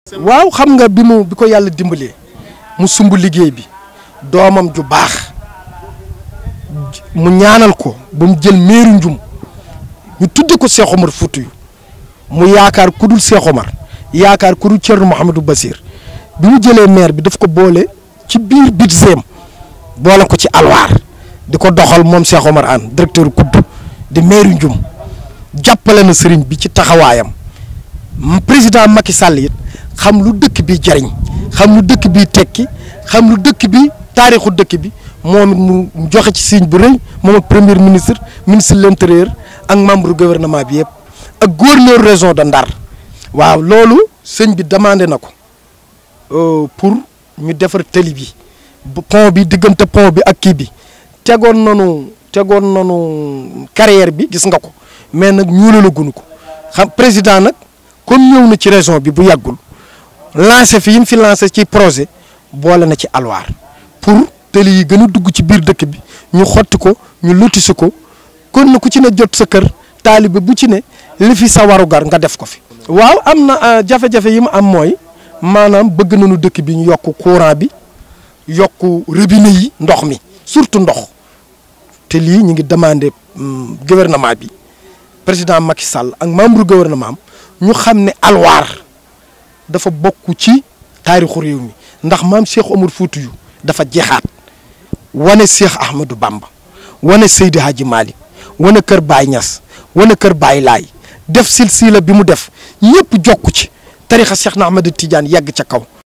waaw xam nga bi mu bi ko yàlla dimbalee mu sumb liggéey bi doomam ju baax mu ñaanal ko ba mu jël meeru njum ñu tudde ko Cheikh Omar Foutiyou mu yaakaar ku dul Cheikh Omar yaakaar ku dul Thierno Mouhamadou Bassir bi mu jëlee maire bi daf ko boole ci biir budgetam boole ko ci alwaar di ko doxal moom Cheikh Omar Anne directeur kudd di meeru njum jàppale na sëriñ bi ci taxawaayam président Macky Sall it xam lu dëkk bi jariñ xam lu dëkk bi tekki xam lu dëkk bi taarixu dëkk bi moom it mu joxe ci signe bu rëy moom ak premier ministre ministre de l'intérieur ak membre gouvernement bi yëpp ak gouverneur région de Ndar waaw loolu sëñ bi demandé na ko pour ñu defar tëli bi pont bi diggante pont bi ak kii bi tegoon nanu tegoon nanu carrière bi gis nga ko mais nag ñuulalaguñu ko xam président nag comme ñëw na ci région bi bu yàggul lancé fi yi mu fi lancé ci projet boole na ci alwaar pour tëli yi gën a dugg ci biir dëkk bi ñu xotti ko ñu lotisi ko kon na ku ci ne jot sa kër taalibe bu ci ne li fi sa warugar nga def ko fi. waaw am na jafe-jafe yi mu am mooy maanaam bëgg nañu dëkk bi ñu yokk courant bi yokk robinet yi ndox mi surtout ndox te lii ñu ngi demandé gouvernement bi président Macky Sall ak membre gouvernement am ñu xam ne alwaar dafa bokk ci taarixu réew mi ndax maam Cheikh Omar Foutiyou dafa jeexaat wane Cheikh Ahmadou Bamba wane Seydi Hadji Malick wane Kër Baye Niass wane Kër Baye Laay def silsila bi mu def ñëpp jokku ci tarixa Cheikh na Ahmad Tidiane yegg ca kaw